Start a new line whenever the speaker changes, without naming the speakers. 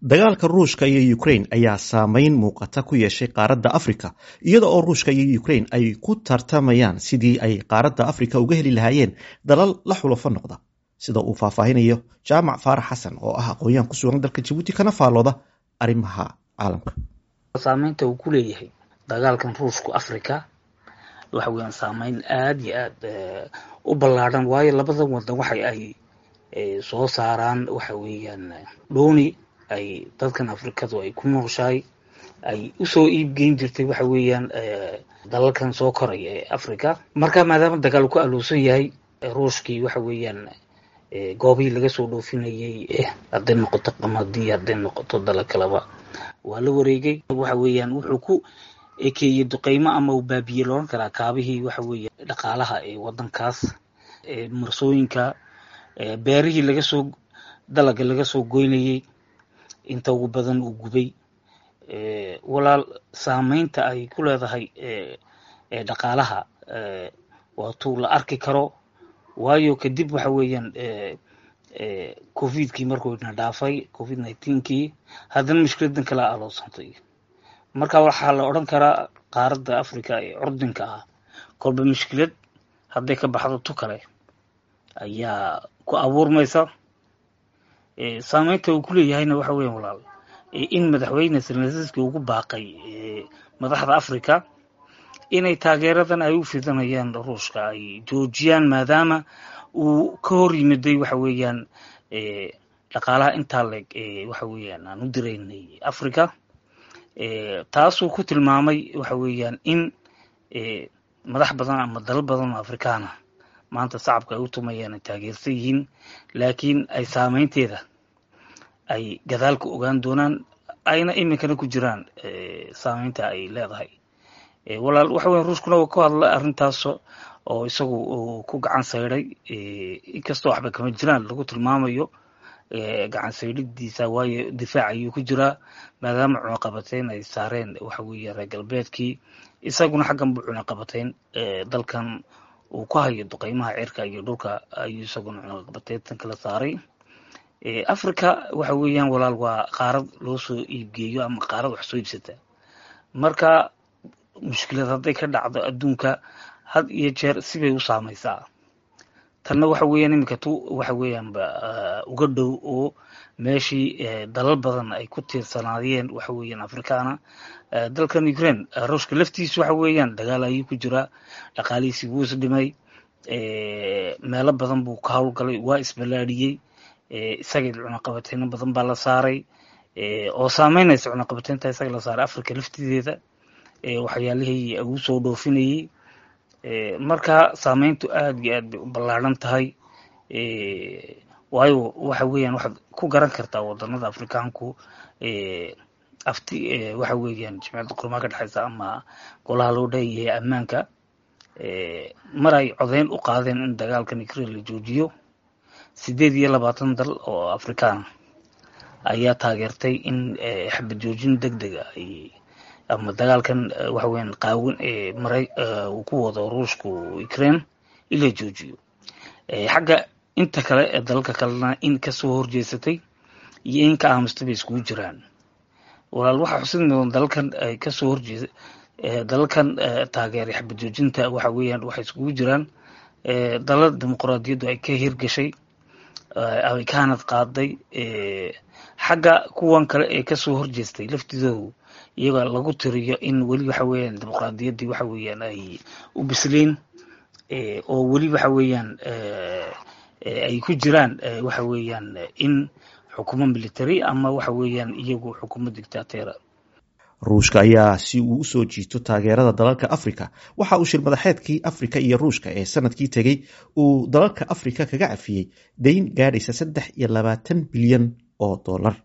dagaalka ruushka iyo ukraine ayaa saameyn muuqata ku yeeshay qaaradda afrika iyada oo ruushka iyo ukraine ay ku tartamayaan sidii ay qaaradda afrika uga heli lahaayeen dalal la xulafo noqda sida uu faahfaahinayo jaamac faarax xasan oo ah aqoon-yahan ku sugan dalka jabuuti kana faallooda arrimaha caalamka
saameynta uu ku leeyahay dagaalkan ruushku africa waxa weeyaan saameyn aada iyo aad u ballaadhan waayo labadan wadan waxa ay soo saaraan waxa weeyaan dhooni ay dadkan afrikadu ay ku nooshahay ay usoo iibgeyn jirtay waxa weeyaan dalalkan soo koraya ee africa marka maadaama dagaal ku aloosan yahay ruushkii waxa weeyaan goobihii laga soo dhoofinayay hadday noqoto qamadii hadday noqoto dala kaleba waa la wareegay waxa weeyaan wuxuu ku ekeeyey duqeymo ama uu baabiye looran karaa kaabihii waxa weeye dhaqaalaha ee wadankaas marsooyinka beerihii laga soo dalaga laga soo goynayey inta ugu badan uu gubay walaal saameynta ay ku leedahay dhaqaalaha waatuu la arki karo waayo kadib waxa weeyaan covidkii markuu na dhaafay covid nineteenkii haddana mushkiladan kala aloosantay marka waxaa la odhan karaa qaaradda africa ee curdinka ah kolba mushkilad hadday ka baxdo tu kale ayaa ku abuurmaysa saameynta uu ku leeyahayna waxa weyan walaal in madaxweyne selnasiski ugu baaqay madaxda africa inay taageeradan ay u fidanayaan ruushka ay joojiyaan maadaama uu ka hor yimiday waxa weeyaan dhaqaalaha intaa leeg waxa weeyaan aan u diraynay africa taasuu ku tilmaamay waxa weeyaan in madax badan ama dalal badan oo afrikaana maanta shacabka ay u tumayaan ay taageersan yihiin laakiin ay saameynteeda ay gadaalka ogaan doonaan ayna iminkana ku jiraan saameynta ay leedahay walaal waxa weya ruushkuna waa ku hadlay arrintaas oo isagu ku gacan sayday inkastoo waxba kama jiraan lagu tilmaamayo gacan saydhidiisa waayo difaac ayuu ku jiraa maadaama cunaqabateyn ay saareen waxa weeye reer galbeedkii isaguna xaggan buu cunaqabateyn dalkan uu ku hayo duqeymaha cirka iyo dhulka ayuu isaguna cunaqabateyntan kala saaray africa waxa weeyaan walaal waa qaarad loo soo iibgeeyo ama qaarad wax soo iibsata marka mushkilad hadday ka dhacdo adduunka had iyo jeer sibay u saamaysaa tanna waxa weeyaan iminka tu waxa weeyaanba uga dhow oo meeshii dalal badan ay ku tiirsanaayeen waxa weeyaan afrikaana dalkan ukraine ruushka laftiisa waxa weeyaan dagaal ayuu ku jiraa dhaqaalihiisii wuu is dhimay meelo badan buu ka howlgalay waa isbalaadhiyey isaga cunaqabateyno badan baa la saaray oo saameynaysa cunaqabateynta isaga la saaray africa laftideeda waxyaalihii ugu soo dhoofinayey marka saameyntu aada iyo aad bay u ballaadhan tahay waayo waxa weeyaan waxaad ku garan kartaa wadanada afrikaanku afti waxa weeyaan jimciyadda qurmaa ka dhexeysa ama golaha loo dheeyahay ammaanka mar ay codeyn u qaadeen in dagaalkan ukraine la joojiyo sideed iyo labaatan dal oo afrikaan ayaa taageertay in xabad joojin deg dega ay ama dagaalkan waxa weyan qaawin ee maray uu ku wado ruushku ukraine in la joojiyo xagga inta kale ee dalalka kalena in kasoo horjeesatay iyo in ka aamustay bay iskugu jiraan walaal waxaa xusid mudan dalalkan ay kasoo horjeesa dalalkan taageeray xabad joojinta waxa weeyaan waxay iskugu jiraan dalal dimuquraadiyaddu ay ka hirgashay ay kaanad qaaday xagga kuwan kale ee kasoo horjeestay laftidoodu iyagoo lagu tiriyo in weli waxa weeyaan dimuqraadiyaddii waxa weeyaan ay u bisleyn oo weli waxa weeyaan ay ku jiraan waxa weeyaan in xukumo military ama waxa weeyaan iyagu xukumo dictateera
ruushka ayaa si uu usoo jiito taageerada dalalka africa waxa uu shir madaxeedkii africa iyo ruushka ee sanadkii tegey uu dalalka africa kaga cafiyey dayn gaadhaysa saddex iyo labaatan bilyan oo dollar